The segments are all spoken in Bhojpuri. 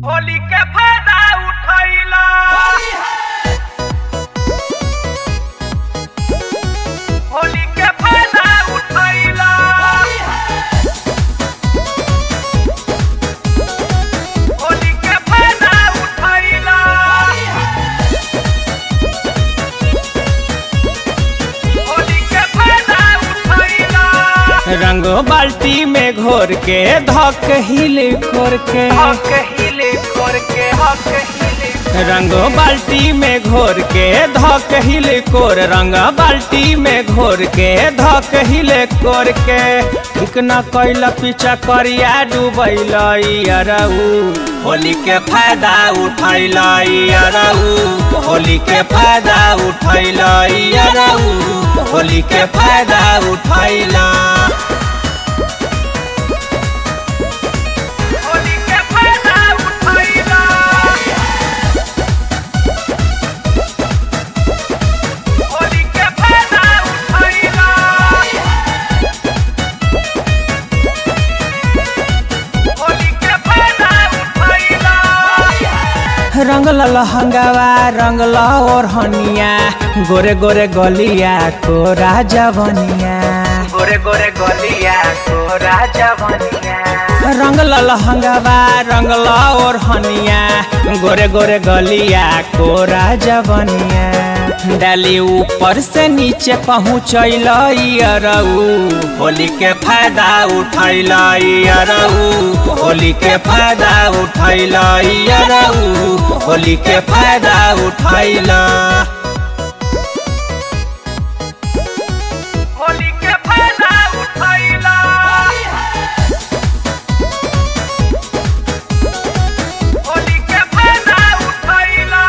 होली के फायदा उठैला होली के फायदा उठैला होली के फायदा उठैला होली के फायदा उठैला रंगो बाल्टी में घोर के धक हिल खोर के हक हिले खोर के हक हिले रंगो बाल्टी में घोर के धक हिल कोर रंग बाल्टी में घोर के धक हिल कोर के ठीक न कैल पीछा करिया डूबैल अरऊ होली के फायदा उठैल अरऊ होली के फायदा उठैल अरऊ होली के फायदा उठैला होली के फायदा उठैला होली के फायदा उठैला होली के फायदा उठैला रंग लहंगावा रंग और हनिया गोरे गोरे गलिया को राजा बनिया गोरे गोरे गलिया को राजा बनिया रंग लहंगावा रंग और हनिया गोरे गोरे गलिया को राजा बनिया डाली ऊपर से नीचे पहुँचल अरऊ होली के फायदा उठैल अरऊ होली के फायदा उठैल अरऊ होली के फायदा उठैला होली के फायदा उठैला होली के फायदा उठैला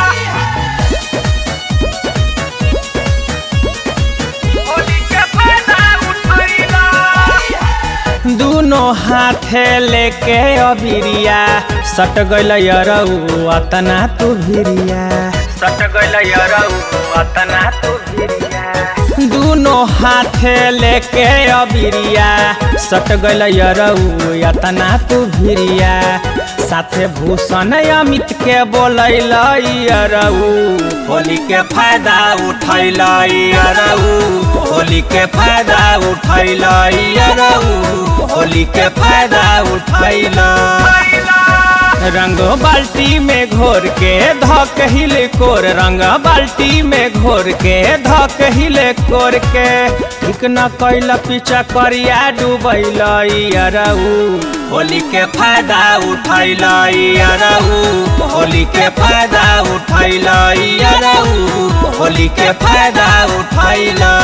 होली के फायदा उठैला दोनों हाथे लेके अबिरिया सट गइल अरऊ अतना तू भिरिया सट गइल यरऊ अतना तू भिरिया दोनों हाथे लेके अबिरिया सट गइल अरऊ अतना तू भिरिया साथे भूषण अमित के बोलैल अरऊ होली के फायदा उठैल अरऊ होली के फायदा उठैल अरऊ होली के फायदा उठैल रंग बाल्टी में घोर के धक हिल कोर रंग बाल्टी में घोर के धक हिल कोर के ठीक न कैल पीछा करिया डूबैल अरऊ होली के फायदा उठैल अरऊ होली के फायदा उठैल अरऊ होली के फायदा उठैला